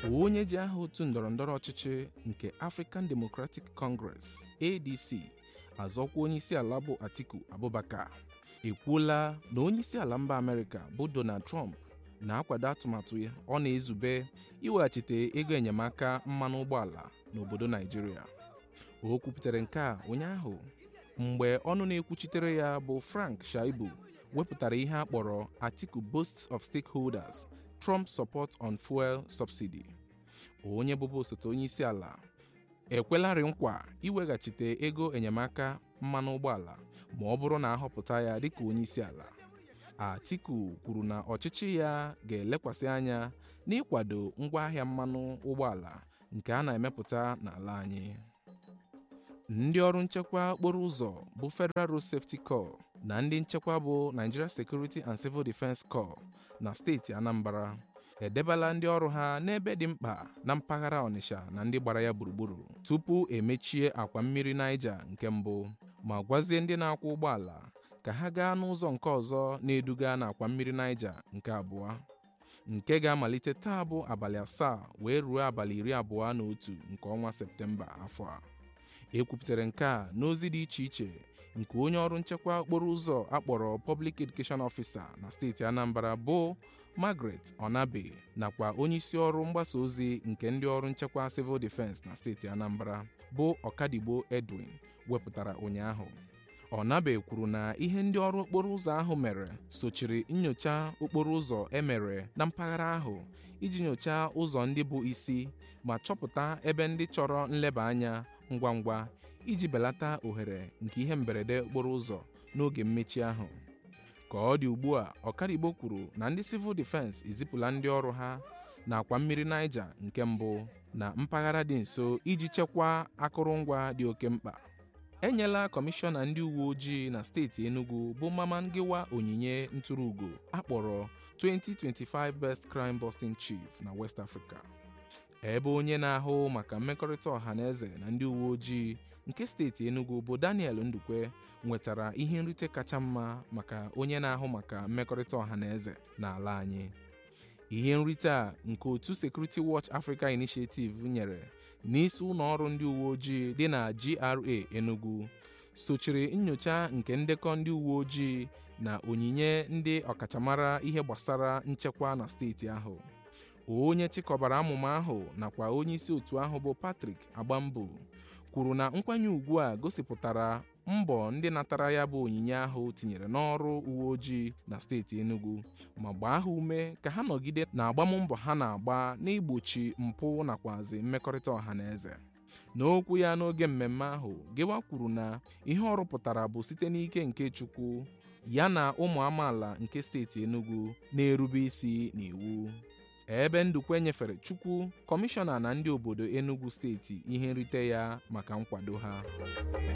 onye ji aha otu ndọrọndọrọ ọchịchị nke African Democratic Congress ADC azọkwa onyeisi ala bụ Atiku Abubakar ekwuola na onyeisi ala mba Amerịka bụ Donald Trump na-akwado atụmatụ ọ na-ezube iweghachite ego enyemaka mmanụ ụgbọala n'obodo Naijiria o kwupụtara nke a ụnyaahụ mgbe ọnụ na-ekwuchitere ya bụ Frank Shaibu wepụtara ihe a kpọrọ Atiku Boasts of Stakeholders Trump Support on Fuel Subsidy onye bụbu osote onye isi ala ekwelarị nkwa iweghachite ego enyemaka mmanụ ụgbọala ma ọ bụrụ na ahọpụta ya dịka onye isi ala Atiku kwuru na ọchịchị ya ga-elekwasị anya n'ịkwado ngwaahịa mmanụ ụgbọala nke a na-emepụta n'ala anyị ndị ọrụ nchekwa okporo ụzọ bụ Federal Road Safety Corps na ndị nchekwa bụ Nigeria Security and Civil Defense Corps na steeti Anambra edebela ndị ọrụ ha n'ebe dị mkpa na mpaghara Ọnịsha na ndị gbara ya gburugburu tupu emechie akwa mmiri Niger nke mbụ ma gwazie ndị na-akwọ ụgbọala ka ha gaa n'ụzọ nke ọzọ na-eduga n'akwa mmiri Niger nke abụọ nke ga-amalite taa bụ abalị asaa wee ruo abalị iri abụọ na otu nke ọnwa Septemba afọ a ekwupụtara nke a n'ozi dị iche iche nke onye ọrụ nchekwa okporo ụzọ akpọrọ Public Education Officer na steeti Anambra bụ Margaret Onabe nakwa onyeisi ọrụ mgbasa ozi nke ndị ọrụ nchekwa Civil Defense na steeti Anambra bụ Ọkadigbo Edwin wepụtara ụnyaahụ Onabe kwuru na ihe ndị ọrụ okporo ụzọ ahụ mere sochiri nyocha okporo ụzọ emere na mpaghara ahụ iji nyochaa ụzọ ndị bụ isi ma chọpụta ebe ndị chọrọ nleba anya ngwa ngwa iji belata ohere nke ihe mberede okporo ụzọ n'oge mmechi ahụ ka ọ dị ugbu a Ọkadigbo kwuru na ndị Civil Defense ezipụla ndị ọrụ ha n'akwa mmiri Niger nke mbụ na mpaghara dị nso iji chekwaa akụrụngwa dị oke mkpa enyela kọmishọna ndị uwe ojii na steeti Enugu bụ Mama Ngiwa onyinye ntụrụugo akpọrọ 2025 Best Crime Busting Chief na West Africa ebe onye na-ahụ maka mmekọrịta ọha na eze na ndị uwe ojii nke steeti Enugu bụ Daniel Ndukwe nwetara ihe nrite kacha mma maka onye na-ahụ maka mmekọrịta ọha na eze n'ala anyị ihe nrite a nke otu Security Watch Africa Initiative nyere n'isi ụlọ ọrụ ndị uwe ojii dị na GRA Enugu sochiri nyocha nke ndekọ ndị uwe ojii na onyinye ndị ọkachamara ihe gbasara nchekwa na steeti ahụ onye chịkọbara amụma ahụ nakwa onye isi otu ahụ bụ Patrick Agbambu kwuru na nkwanye ugwu a gosipụtara mbọ ndị natara ya bụ onyinye ahụ tinyere n'ọrụ uwe ojii na steeti Enugu ma gbaa ha ume ka ha nọgide na agbammbọ ha na-agba n'igbochi mpụ nakwazi mmekọrịta ọha na eze n'okwu ya n'oge mmemme ahụ Gewa kwuru na ihe ọ rụpụtara bụ site n'ike nke Chukwu ya na ụmụ amaala nke steeti Enugu na-erube isi n'iwu ebe Ndukwe nyefere Chukwu kọmishọna na ndị obodo Enugu steeti ihe nrite ya maka nkwado ha